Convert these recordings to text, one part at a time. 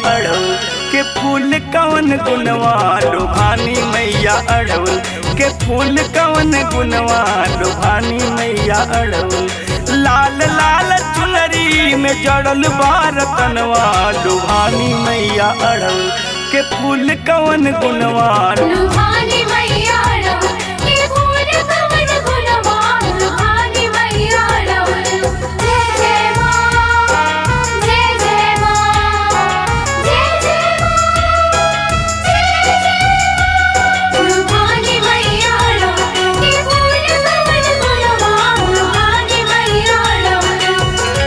अड़हुल के फूल कवन गुनवा लुभानी मैया अड़हुल के फूल कवन गुनवा लुभानी मैया अड़हुल लाल लाल चुनरी में जड़ल बार तनवा लुभानी मैया अड़हुल के फूल कवन गुनवा लुभानी मैया रहो के फूल कवन गुणवान लुभानी मैया रहो जय जय मां जय जय मां जय जय मां जय जय लुभानी मैया रहो के फूल कवन गुणवान लुभानी मैया रहो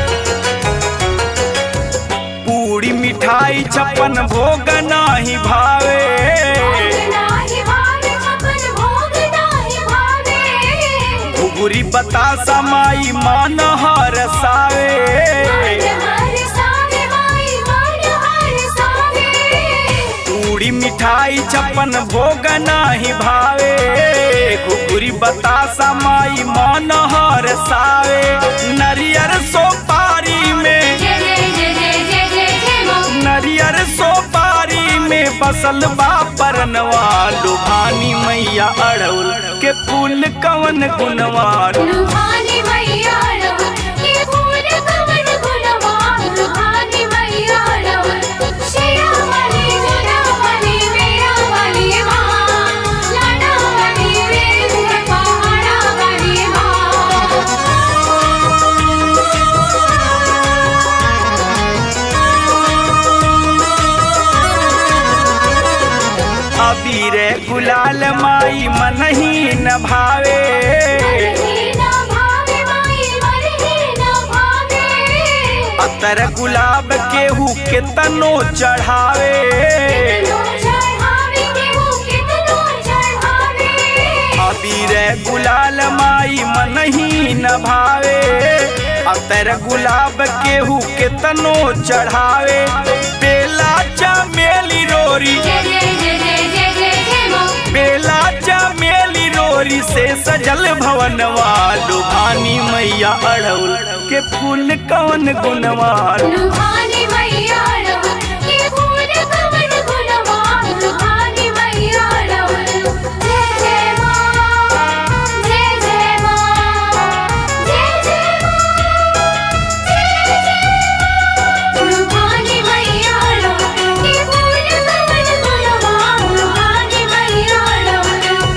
पूरी मिठाई छप्पन भोग नाही भावे नाही भावे छपन भोग नाही भावे घुघुरी बतासा माई मान हर सावे हर सावे माई मन हर सावे पूरी मिठाई छप्पन भोग नाही भावे घुघुरी बतासा माई मान हर सावे नरियर सोपारी में जय जय जय जय जय जय जय मां नरियर सोपारी में बसल बा परनवा लुभानी मैया अड़उल के फूल कवन गुनवा लुभानी मैया रहो के फूल कवन गुणवान लुभानी मैया रहो शेरा वाली मेरा वाली मेरा वाली मां लाडा वाली रे पहाड़ा वाली मां अबीर गुलाल माई मन ही न भावे मरही ना भावे माई मरही ना भावे अतर गुलाब केहू के तनो चढ़ावे कितनो चढ़ावे केहू कितनो चढ़ावे अबीर गुलाल माई मन ही न भावे अतर गुलाब केहू के तनो चढ़ावे बेला चमेली रोरी जय जय जय जय जय जय जय मां बेला चमेली रोरी से सजल भवनवा लुभानी मैया अड़उल के फूल कवन गुनवा लुभानी मैया रहो के फूल कवन गुणवान लुभानी मैया रहो जय जय मां जय जय मां जय जय मां जय जय लुभानी मैया रहो के फूल कवन गुणवान लुभानी मैया रहो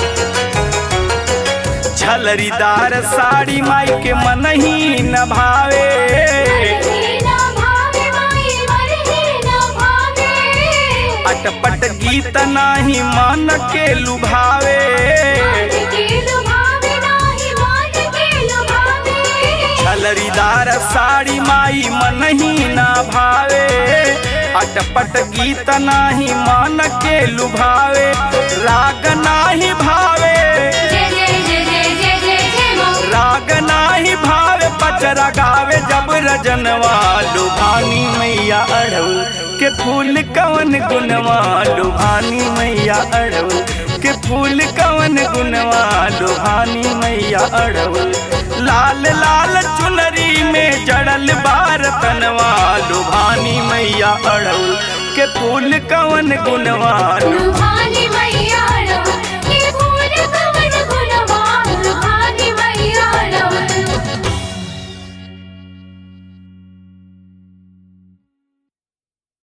झलरीदार साड़ी माई के मन ही न भावे मरही ना भावे माई मरही ना भावे अटपट गीत नाही मन के लुभावे मान के लुभावे नाही मान के लुभावे झलरीदार साड़ी माई मन ही न भावे अटपट गीत नाही मन के लुभावे राग नाही भावे जय जय जय जय जय जय जय मां राग नाही भावे पचरा गावे जब रजनवा लुभानी मैया अड़उल के फूल कवन गुनवा लुभानी मैया अड़उल के फूल कवन गुनवा लुभानी मैया अड़उल लाल लाल चुनरी में जड़ल बार तनवा लुभानी मैया अड़उल के फूल कवन गुनवा लुभानी मैया